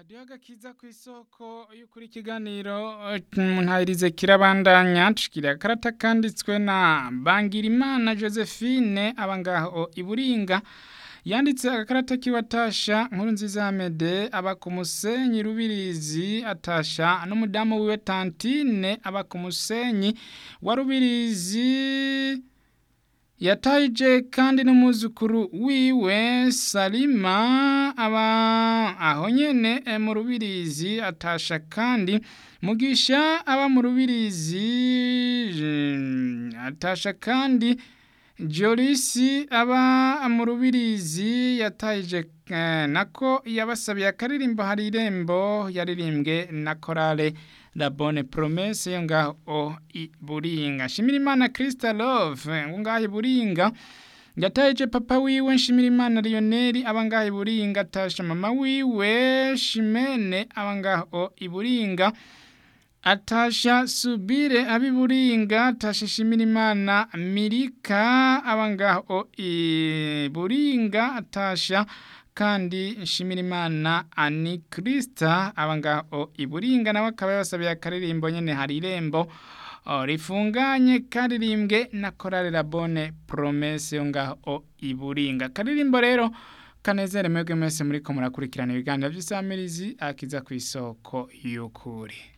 radiyo agakiza ku isoko y'ukuri ikiganiro ntayirize kirabandanya nshikira karata kanditswe na Bangirimana Josephine abangaho iburinga yanditse agakarata kiwatasha nkuru nziza Mede aba ku musenyi rubirizi atasha n'umudamu wiwe Tantine aba ku musenyi wa rubirizi yataje kandi n'umuzukuru wiwe Salima aba aho nyene mu rubirizi atasha kandi mugisha aba mu rubirizi atasha kandi Jolisi aba mu rubirizi yataje nako yabasabiye akaririmbo hari irembo yaririmbwe na korale La Bonne Promesse yo ngaho i Buringa Shimirimana Krista Love ngo ngaho i Buringa yataje papa wiwe Nshimirimana Lionel aba ngaho i Buringa tasha mama wiwe Shimene aba ngaho i Buringa atasha subire abiburinga atasha shimirimana mirika abangaho iburinga atasha kandi nshimirimana ani krista abangaho iburinga nawe akaba yabasabiye akaririmbo nyene hari irembo rifunganye karirimbwe na korale la bonne promesse yo ngaho iburinga karirimbo rero kanezere mwebwe mwese muriko murakurikirana ibiganiro vy'isamirizi akiza ku isoko y'ukuri